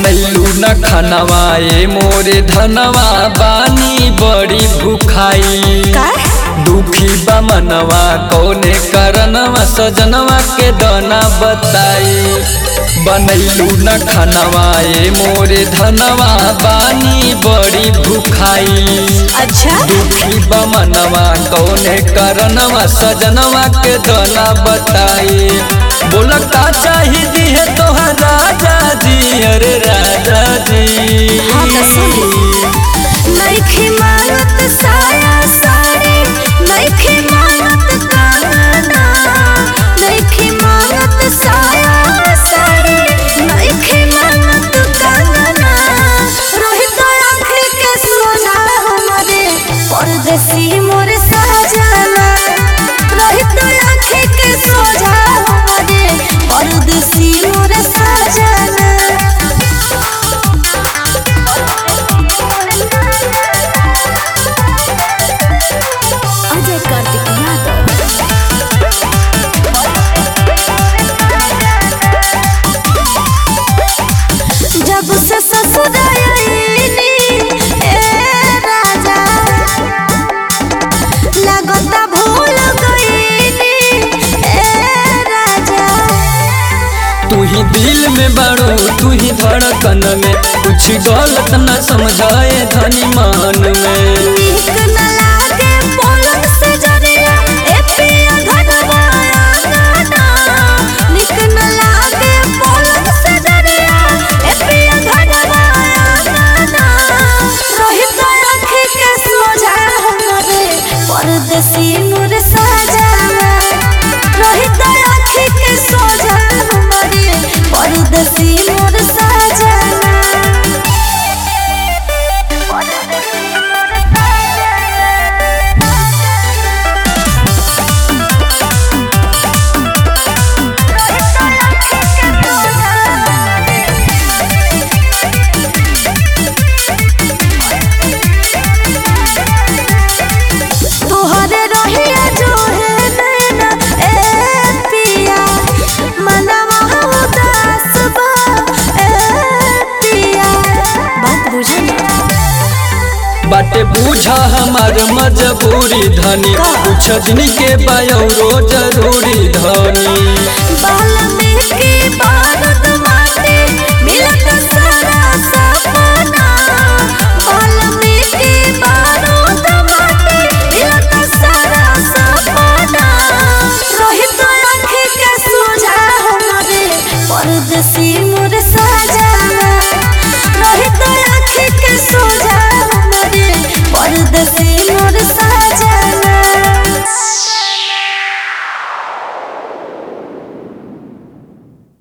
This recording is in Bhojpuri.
बनैलू न खनवा ए मोरे धनवा बानी बड़ी भूखाई का दुखी बा मनवा कौने करनवा सजनवा के दाना बताई बनैलू न खनवा ए मोरे धनवा बानी बड़ी भूखाई अच्छा दुखी बा मनवा कौने करनवा सजनवा के दाना बताई बोला का चाहिए है तोहर राजा जी अरे राजा जी हाँ तो सुन। नइखे मांगत साया साड़ी नइखे मांगत काना नइखे मांगत साया साड़ी नइखे मांगत काना रोहित आँख के सोना हमारे परदेसी मोर साजना रोहित आँख के सोना हमारे परदेसी मोर साजना अजय कार्तिक यादव जब से ससुर आईनी ए राजा लगता भूल गईनी ए राजा तू ही दिल में बड़ो तू ही धड़कन में कुछ गलत न समझाए धनी मान में नीक न लागे पलंग से जरिया ए पिया घनवाया गाना नीक न लागे पलंग से जरिया ए पिया घनवाया गाना रोहित आँख के सोझा हमरे परदेसी मोर सजाना रोहित आँख के सोझा हमरे परदेसी मोर सजाना तोहरे रहिया जो है नैना ए पिया मनवा उदास बा ए पिया बात बुझे ना बाटे बूझा हमार मजबूरी धनी का? कुछ दिन के बायरो जरूरी धनी वाल्मीकि बारूद माटी मिलत सारा सपना वाल्मीकि बारूद माटी मिलत सारा सपना रोहित आँख के सोझा हमारे परदेसी